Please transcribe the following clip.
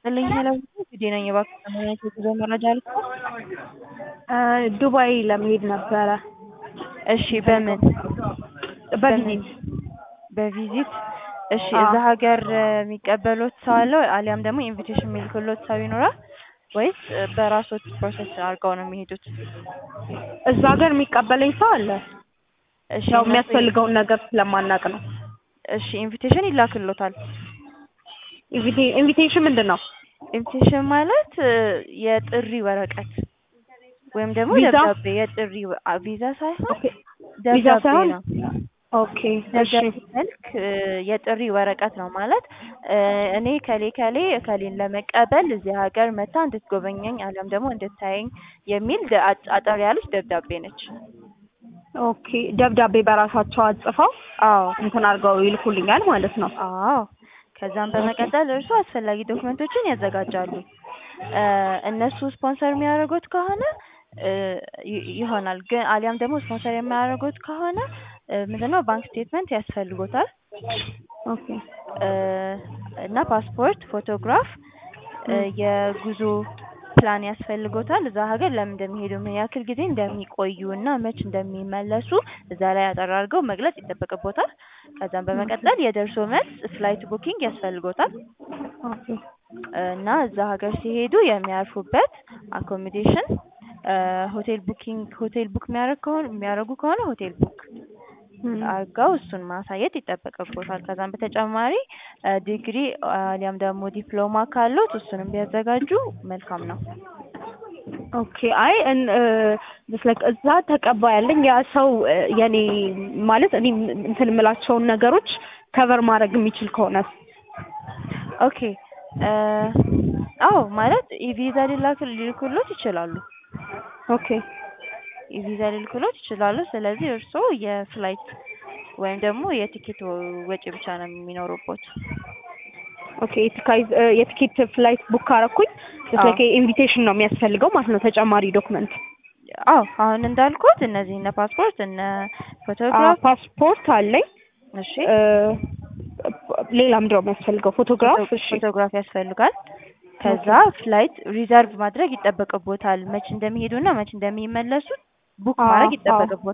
ይስጥልኝ ሄለን ጊዜ ነኝ። እባክህ ከማግኘት የጉዞ መረጃ ልክ ዱባይ ለመሄድ ነበረ። እሺ በምን በቪዚት በቪዚት እሺ አዎ። እዛ ሀገር የሚቀበሉት ሰው አለ አሊያም ደግሞ ኢንቪቴሽን የሚልክሎት ሰው ይኖራል ወይስ በራሶት ፕሮሰስ አድርገው ነው የሚሄዱት? እዛ ሀገር የሚቀበለኝ ሰው አለ። እሺ ያው እነሱ- የሚያስፈልገውን ነገር ስለማናቅ ነው። እሺ ኢንቪቴሽን ይላክሎታል። ኢንቪቴ- ኢንቪቴሽን ምንድን ነው? ኢንቪቴሽን ማለት እ፣ የጥሪ ወረቀት ወይም ደግሞ ቪዛ? ደብዳቤ የጥሪ ወ- አ፣ ቪዛ ሳይሆን ኦኬ ቪዛ ደብዳቤ ሳይሆን ነው። ኦኬ እሺ ደብዳቤ መልክ እ፣ የጥሪ ወረቀት ነው ማለት እ፣ እኔ ከሌ ከሌ ከሌን ለመቀበል እዚህ ሀገር መታ እንድትጎበኘኝ አሊያም ደግሞ እንድታየኝ የሚል ደ- አጭ- አጠር ያለች ደብዳቤ ነች። ኦኬ ደብዳቤ በራሳቸው አጽፈው አዎ እንትን አድርገው ይልኩልኛል ማለት ነው። አዎ ከዛም በመቀጠል እርሱ አስፈላጊ ዶክመንቶችን ያዘጋጃሉ። እ፣ እነሱ ስፖንሰር የሚያደርጉት ከሆነ እ፣ ይ- ይሆናል ግን አሊያም ደግሞ ስፖንሰር የሚያደርጉት ከሆነ እ፣ ምንድነው ባንክ ስቴትመንት ያስፈልጎታል ኦኬ እ፣ እና ፓስፖርት፣ ፎቶግራፍ፣ እ፣ ም። የጉዞ ፕላን ያስፈልጎታል። እዛ ሀገር ለምን እንደሚሄዱ ምን ያክል ጊዜ እንደሚቆዩ እና መች እንደሚመለሱ እዛ ላይ አጠር አድርገው መግለጽ ይጠበቅቦታል። ከዛም በመቀጠል የደርሶ መልስ ፍላይት ቡኪንግ ያስፈልጎታል ኦኬ እና እዛ ሀገር ሲሄዱ የሚያርፉበት አኮሞዴሽን ሆቴል ቡኪንግ ሆቴል ቡክ የሚያደርግ ከሆነ የሚያደርጉ ከሆነ ሆቴል ቡክ ም። አድርገው እሱን ማሳየት ይጠበቅቦታል። ከዛም በተጨማሪ እ፣ ዲግሪ አሊያም ደግሞ ዲፕሎማ ካሉት እሱንም ቢያዘጋጁ መልካም ነው። ኦኬ አይ እን- እ፣ just like እዛ ተቀባይ ያለኝ ያ ሰው እ፣ የኔ ማለት እኔ እንትን የምላቸውን ነገሮች ከቨር ማድረግ የሚችል ከሆነ ኦኬ እ፣ አዎ ማለት ኢቪዛ ሊላክ ሊልኩሎት ይችላሉ። ኦኬ ኢቪዛ ሊልኩሎት ይችላሉ። ስለዚህ እርስዎ የፍላይት ወይም ደግሞ የቲኬት ወጪ ብቻ ነው የሚኖሩበት። ኦኬ የቲካይዝ እ፣ የቲኬት ፍላይት ቡክ ካረኩኝ just አዎ። like ኢንቪቴሽን ነው የሚያስፈልገው ማለት ነው ተጨማሪ ዶክመንት አዎ አሁን እንዳልኩት እነዚህ እነ ፓስፖርት እነ ፎቶግራፍ ፓስፖርት አለኝ እሺ እ፣ ሌላ ምንድን ነው የሚያስፈልገው ፎቶግራፍ እሺ ፎቶግራፍ ያስፈልጋል። ከዛ ፍላይት ሪዘርቭ ማድረግ ይጠበቅቦታል። መች እንደሚሄዱና መች እንደሚመለሱ ቡክ አዎ፣ ማድረግ አዎ። ይጠበቅቦታል።